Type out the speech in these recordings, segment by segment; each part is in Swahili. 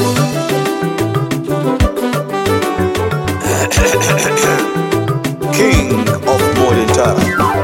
King of modern Taarab.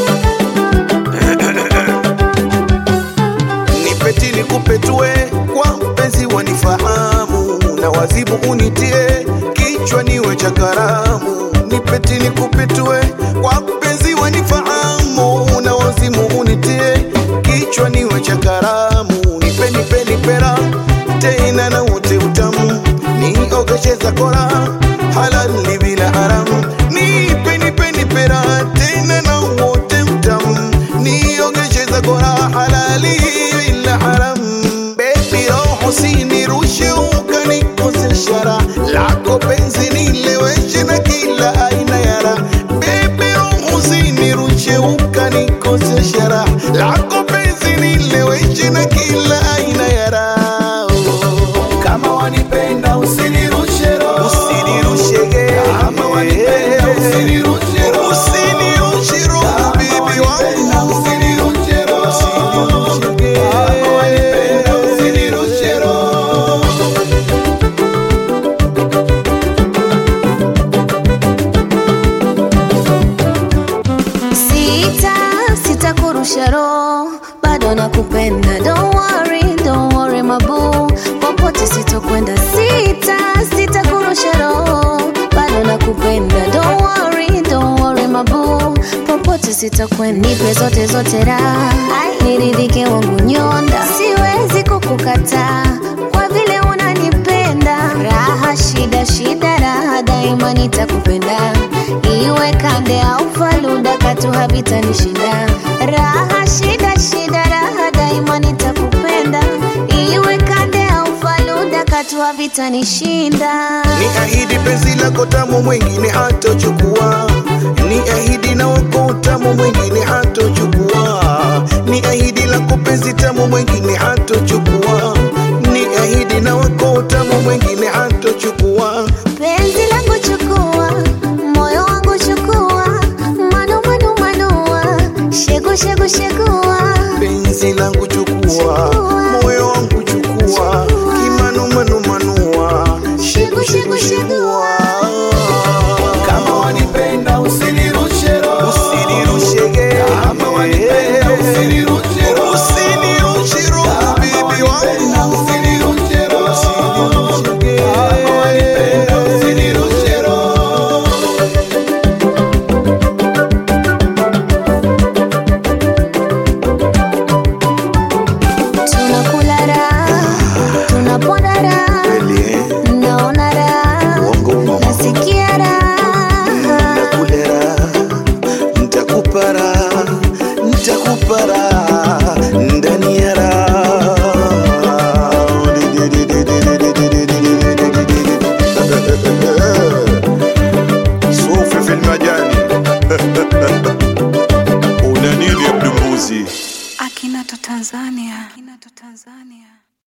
Nipeti nikupetue kwa mpenzi wanifahamu na wazibu unitie kichwa niwe cha karamu. Nipeti nikupetue kwa mpenzi wanifahamu na wazimu unitie kichwa niwe cha karamu. Nipe nipe nipera tena na wote utamu niogesheza kora halali bila haramu. Nipe nipe nipera tena na wote utamu niogesheza kora halali bila haramu. Baby roho sinirushe ukanikosesha raha lako penzi nileweshe na kila aina ya raha. Baby roho sinirushe ukanikosesha raha lako penzi nileweshe na kila aina ya raha. Kama wanipenda usinirushe roho. Usinirushe ge. Kama wanipenda usinirushe roho. Usinirushe roho, Kama baby wanipenda wangu. usinirushe roho. Usinirushe ge. Kama wanipenda usinirushe roho. Sita, sita kurusha roho, bado nakupenda. Don't worry, don't worry mabu, popote sitokwenda. Sita, sita kurusha roho, bado nakupenda. Don't worry, don't worry mabu, popote sitokwenda. Nipe zote zote raha, ai niridhike wangu nyonda, siwezi kukukataa kwa vile unanipenda. Raha shida shida, raha daima nitakupenda, iwe kande au faluda, katu havitanishinda. Raha shida shida, raha daima nitakupenda, iwe kande au faluda, katu havitanishinda. Ni ahidi penzi lako tamu mwingine hatochukua, ni ahidi na wako tamu mwingine hatochukua, ni ahidi lako penzi tamu mwingine hatochukua, ni ahidi na wako tamu mwingine hatochukua. Penzi langu chukua, moyo wangu chukua, manu manu manua, shegu shegu shegua. penzi langu chukua, Chukua. moyo wangu chukua, Chukua. kimanu manu manua, shegu shegu shegua. Kama wanipenda usinirushe roho. Usinirushe ge. Kama wanipenda usinirushe roho. Usinirushe roho, baby Wanipenda wangu. usinirushe roho. Usinirushe ge. Kama wanipenda usinirushe roho. Tunakula raha, tunaponda raha, Kweli, eh? naona raha, Uongo uongo. nasikia raha. Nakulera, ntakupa raha, ntakupa raha, ndani ya raha. Sufi fil majani. Una nini Abdul Muzi? Akinato Tanzania. Akinato Tanzania.